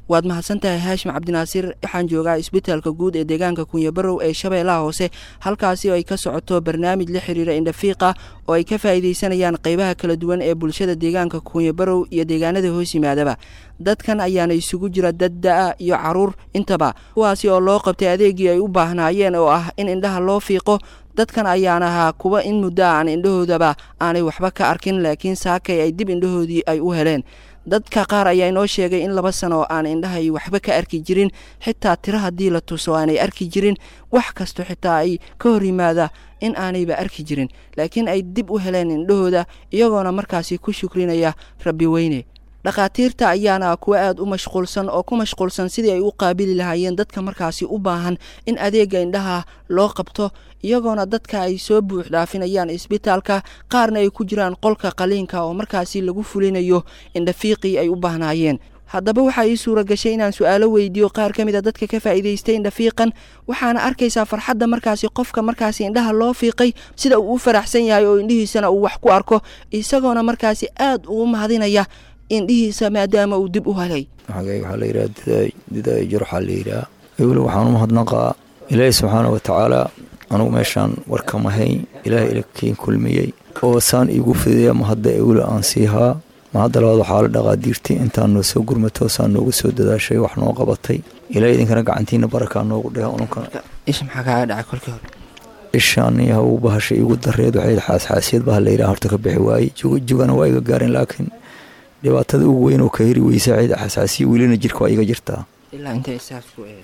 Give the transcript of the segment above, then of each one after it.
waad mahadsantahay haashim cabdinaasiir waxaan joogaa isbitaalka guud ee deegaanka kunyabarow ee shabeellaha hoose halkaasi oo ay ka socoto barnaamij la xiriira indhafiiqa oo ay ka faa'iidaysanayaan qaybaha kala duwan ee bulshada deegaanka kunyabarow iyo deegaanada hoos yimaadaba dadkan ayaana isugu jira dad da-a iyo caruur intaba kuwaasi oo loo qabtay adeegii ay u baahnaayeen oo ah in indhaha loo fiiqo dadkan ayaan ahaa kuwa in muddo aan indhahoodaba aanay waxba ka arkin laakiin saakay ay dib indhahoodii ay u heleen dadka qaar ayaa inoo sheegay in laba sano aan indhahay waxba ka arki jirin xitaa tiro haddii la tuso aanay arki jirin wax kasto xitaa ay ka hor yimaada in aanayba arki jirin laakiin ay dib u heleen indhahooda iyagoona markaasi ku shukrinaya rabbi weyne dhakhaatiirta ayaana kuwa aada u mashquulsan oo ku mashquulsan sidii ay u qaabili lahaayeen dadka markaasi u baahan in adeega indhaha loo qabto iyagoona dadka ay soo buux dhaafinayaan isbitaalka qaarna ay ku jiraan qolka qaliinka oo markaasi lagu fulinayo indhafiiqii ay u baahnaayeen haddaba waxaa ii suura gashay inaan su-aalo weydiiyo qaar ka mid a dadka ka faa'iidaystay indhafiiqan waxaana arkaysaa farxadda markaasi qofka markaasi indhaha loo fiiqay sida uu u faraxsan yahay oo indhihiisana uu wax ku arko isagoona markaasi aada ugu mahadinaya indhihiisa maadaama uu dib u helay magayga waxaa la yidhaha didaay jurxaa la yidhaha weli waxaan u mahadnaqaa ilaahi subxaana wa tacaala anugu meeshaan warkama hayn ilaahay ilakiin kulmiyey oo saan iigu fidiya mahadda ewle aan siihaa mahadda labaad waxaa la dhaqaadiirtay intaan noo soo gurmato saan noogu soo dadaashay wax noo qabatay ilaahay idinkana gacantiina barakaa noogu dheha ununkana isha maxaa kaaga dhacay kolkii hore ishaan haw bahasha iigu dareed waxay xaasxaasiyad baha la yidhaha horta ka bixi waayey jugana waa iga gaarin laakiin dhibaatada ugu weyn oo ka heri weysa cid xasaasiya welina jirka waa iga jirtaa ilaa intay isaas ku eed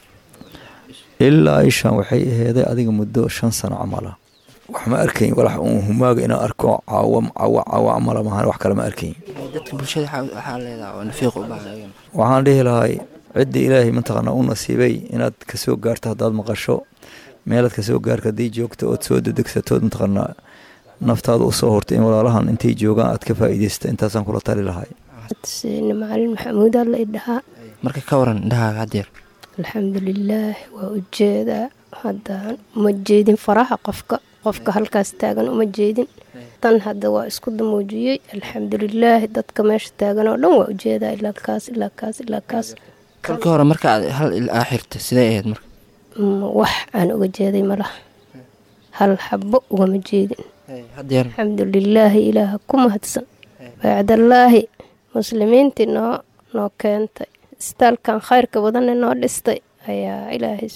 ilaa ishaan waxay aheeday adiga muddo shan sano camala wax ma arkayn walax uun humaaga inaan arko caawa caawa caawa camala mahan wax kale ma arkayn dadka bulshada waxaa leedaha oo nafiiq u baahan waxaan dhihi lahay cidda ilaahay mataqaanaa u nasiibay inaad kasoo gaarto haddaad maqasho meelaad kasoo gaarka haddii joogto ood soo dedegsatood mataqaanaa naftaada usoo hortay in walaalahan intay joogaan aad ka faa'iidaysta intaasaan kula tali lahay macalin maxamuud alla idhahaa marka ka waran indhahaaga haddeer alxamdulilaah waa ujeedaa haddaan uma jeedin faraha qofka qofka halkaas taagan uma jeedin tan hadda waa isku damuujiyey alxamdulilaahi dadka meesha taagan oo dhan waa ujeedaa ilaa kaas ilaa kaas ilaa kaas kolkii hore marka aad hal ilaa xirta sidee ahayd marka wax aan uga jeeday malaha hal xabo ugama jeedin haddeer alxamdulilaahi ilaaha ku mahadsan baacdallaahi muslimiintii noo noo keentay isbitaalkan khayrka badanne noo dhistay ayaa ilaahay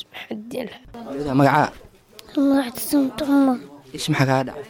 magacaa macdsamtuma ish maxaa kaa dhacay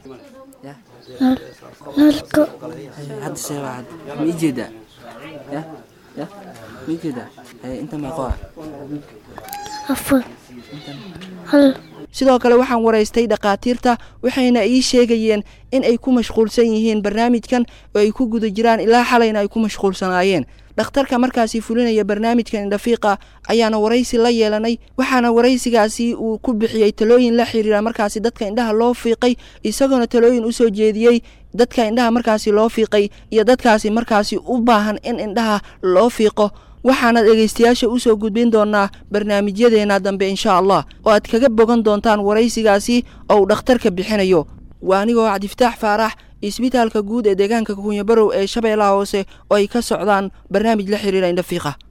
nalka hadda see waa hadda ma ii jeedaa ya ya ma ii jeedaa inta meeqo ah afar hal sidoo kale waxaan waraystay dhakhaatiirta waxayna ii sheegayeen in ay ku mashquulsan yihiin barnaamijkan oo ay ku guda jiraan ilaa xalayna ay ku mashquulsanaayeen dhakhtarka markaasi fulinaya barnaamijkan indhafiiqa ayaana waraysi la yeelanay waxaana waraysigaasi uu ku bixiyey talooyin la xiriira markaasi dadka indhaha loo fiiqay isagoona talooyin usoo jeediyey dadka indhaha markaasi loo fiiqay iyo dadkaasi markaasi u baahan in indhaha loo fiiqo waxaana dhegaystayaasha usoo gudbin doonaa barnaamijyadeena dambe insha allah oo aad kaga bogan doontaan waraysigaasi oo uu dhakhtarka bixinayo waa anigoo cabdifataax faarax isbitaalka guud ee deegaanka kunyabarow ee shabeellaha hoose oo ay ka socdaan barnaamij la xiriira indhafiiqa